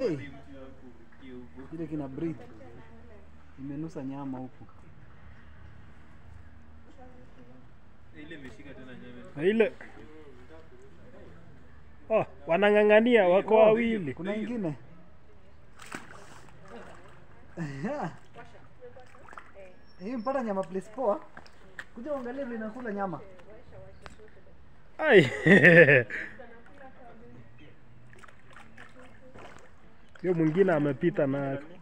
hey. Ile kina breathe imenusa nyama huku. Ile imeshika tena nyama. Na ile oh, wanang'ang'ania wako wawili. Kuna ingine hii mpata nyama place poa. Kuja uangalie vile inakula nyama. Ai. Hiyo mwingine amepita na